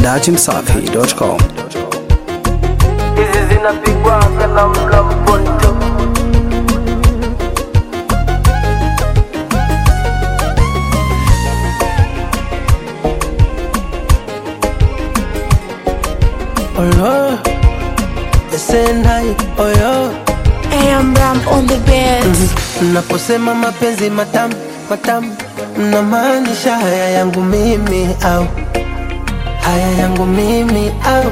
datimsafi.com. hizi zinapigwa kana mla mponto Oyo, esenai oyo AM Ram on the beat. Naposema mapenzi matamu matamu, namaanisha haya yangu mimi au haya yangu mimi au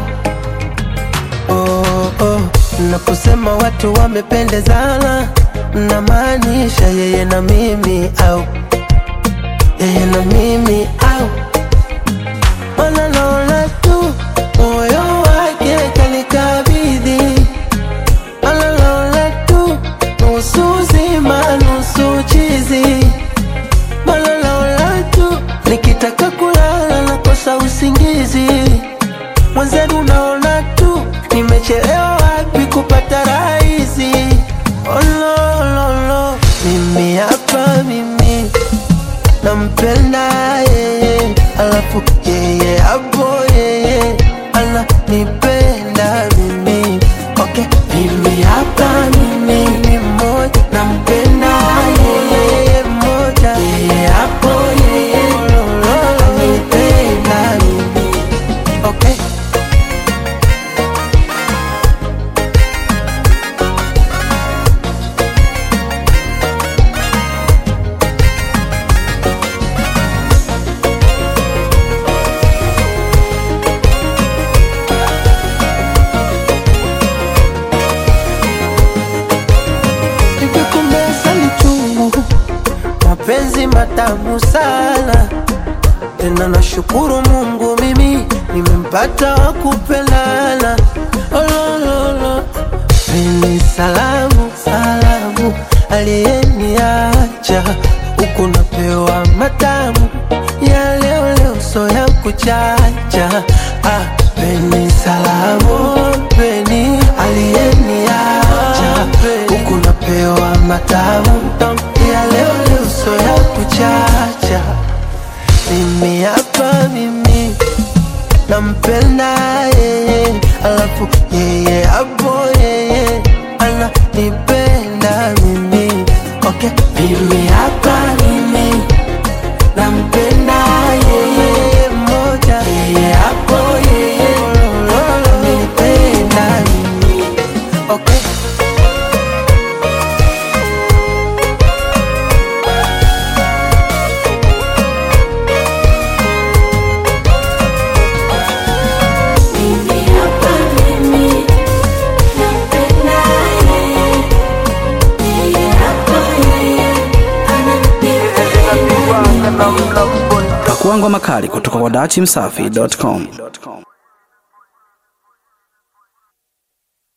oh, oh. Naposema watu wamependezana, namaanisha yeye na mimi au yeye na mimi au mana naona tu moyo wake kanikabidhi Malalaula tu nusu zima nusu chizi Malalaula tu nikitaka kulala nakosa usingizi Mwenzenu naona tu nimechelewa wapi kupata rahisi Oh, no, no, no. Mimi hapa mimi nampenda yeye, alafu yeye hapo yeye ananipenda mimi. Okay, mimi hapa mimi ni mmoja, nampenda yeye mmoja, yeye hapo yeye ananipenda mimi. Okay. Nikikumeza ni chungu, mapenzi matamu sana tena, nashukuru Mungu mimi nimempata wa kupendana. Olololo, ni salamu salamu, aliyeniacha huku napewa matamu ya leo leo, so ya kuchacha. Ah, peni salamu, peni aliyeniacha huku napewa matamu ya leo leo, so ya kuchacha. Mimi hapa mimi nampenda yeye, alafu yeye hapo yeye ananipenda mimi. Okay, mimi hapa mimi nampenda yeye mmoja, yeye hapo yeye ananipenda mimi. Okay. Pakua ngoma kali kutoka kwa datimsafi.com.